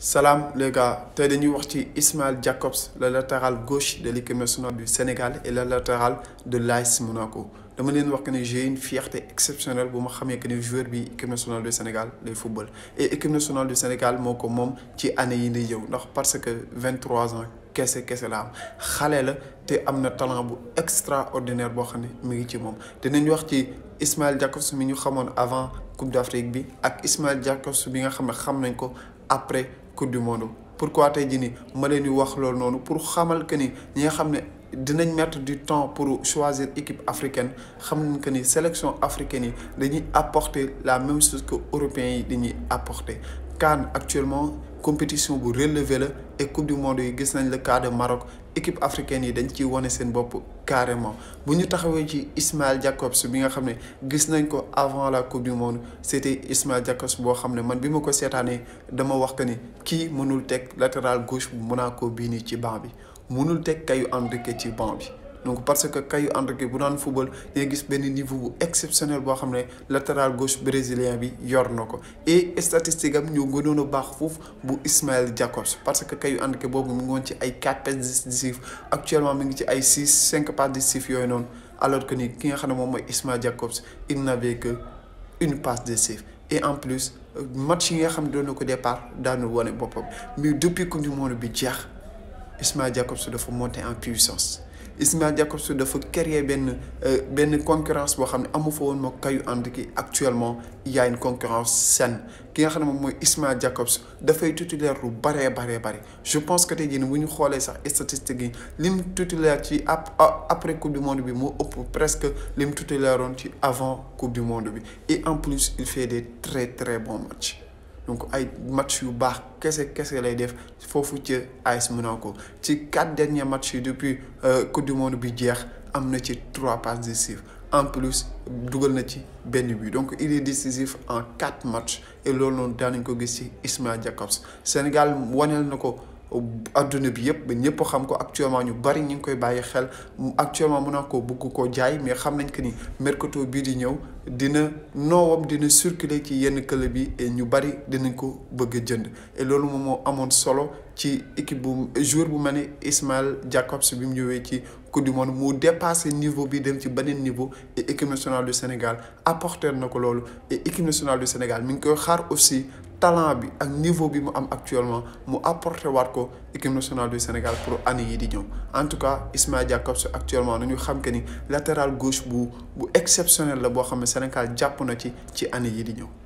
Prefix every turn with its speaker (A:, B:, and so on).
A: Salam les gars, tey dañuy wax ci Ismaël Jacobs le latéral gauche de l'équipe nationale du Sénégal et le latéral de l'AS Monaco dama leen wax que ne j'ai une fierté exceptionnelle bu ma xamee que ne joueur bi équipe nationale du Sénégal lay football et équipe nationale du Sénégal moo ko moom ci année yi di ñëw ndax parce que 23 ans kese kese la am xale la te am na talent bu extraordinaire boo xam ne mi ngi ci moom dinañ wax ci Ismaël Jacobs mi ñu xamoon avant Coupe d'Afrique bi ak Ismaël Jacobs bi nga xam ne xam nañ ko après coupe du monde pourquoi tey jii nii ma leen di wax loolu noonu pour xamal que ni ñi nga xam ne dinañ mettre du temps pour choisir équipe africaine xam nañ que ni sélection africaine yi dañuy apporter la même chose que européens yi dañuy apporter CAN actuellement compétition bu relevé la et coupe du monde yi gis nañ le cas de Maroc équipe africaine yi dañ ciy wane seen bopp carrément bu ñu taxawee ci Ismaël Jacobs bi nga xam ne gis nañ ko avant la coupe du monde c'était Ismaël Jacobs boo xam ne man bi ma ko seetaanee dama wax que ni kii mënul teg latéral gauche bu Monaco bii nii ci banc bi mënul teg Caio Henrique ci banc bi donc parce que Caio Henrique bu daan football day gis benn niveau bu exceptionnel boo xam ne latéral gauche brésilien bi yor na ko et statistique am ñoo gënoon a baax foofu bu Ismaël Jacobs parce que Caio Henrique boobu mu ngi woon ci ay 4 passes décisives actuellement mi ngi ci ay 6 5 passes décisives yooyu noonu alors que ni ki nga xam ne moom mooy Ismaël Jacobs il n'avait que une passe décisive et en plus match yi nga xam ne doon na ko départ daanu wane boppam mais depuis coupe du monde bi jeex Ismaël Jacobs dafa monter en puissance Ismaël Jacobs dafa créer benn benn concurrence boo xam ne amu fa woon moo Caio Henrique actuellement il y a une concurrence saine ki nga xam ne moom mooy Ismaël Jacobs dafay titulaire lu baree baree bare je pense que tey jii bu ñu xoolee sax statistiques yi lim titulaire ci après coupe du monde bi moo ëpp presque lim titulaire woon ci avant coupe du monde bi et en plus il fait des très très bons matchs donc ay match yu baax kese kese lay def foofu ci AS Monaco ci quatre derniers matchs yi depuis coupe du monde bi jeex am na ci trois passes décisives en plus dugal na ci benn but donc il est décisif en quatre matchs et loolu noonu daanañ ko gis ci Ismaël Jacobs Sénégal waneel na ko adduna bi yëpp ba ñëpp xam ko actuellement ñu bari ñu ngi koy bàyyi xel actuellement Monaco bëgg koo jaay mais xam nañ que ni mercato bii di ñëw dina noowam dina circuler ci yenn club yi et ñu bari dinañ ko bëgg a jënd et loolu moom moo amoon solo ci équipe bu joueur bu mel ni Ismaël Jacobs bi mu ñëwee ci coupe du monde mu dépassé niveau bi dem ci beneen niveau et équipe nationale du Sénégal apporter na ko loolu et équipe nationale du Sénégal mi ngi koy xaar aussi talent bi ak niveau bi mu am actuellement mu apporter waat ko équipe nationale du Sénégal pour année yi di ñëw en tout cas Ismaël Jacobs actuellement nañu xam que ni latéral gauche bu bu exceptionnel la boo xam ne Sénégal jàpp na ci ci année yi di ñëw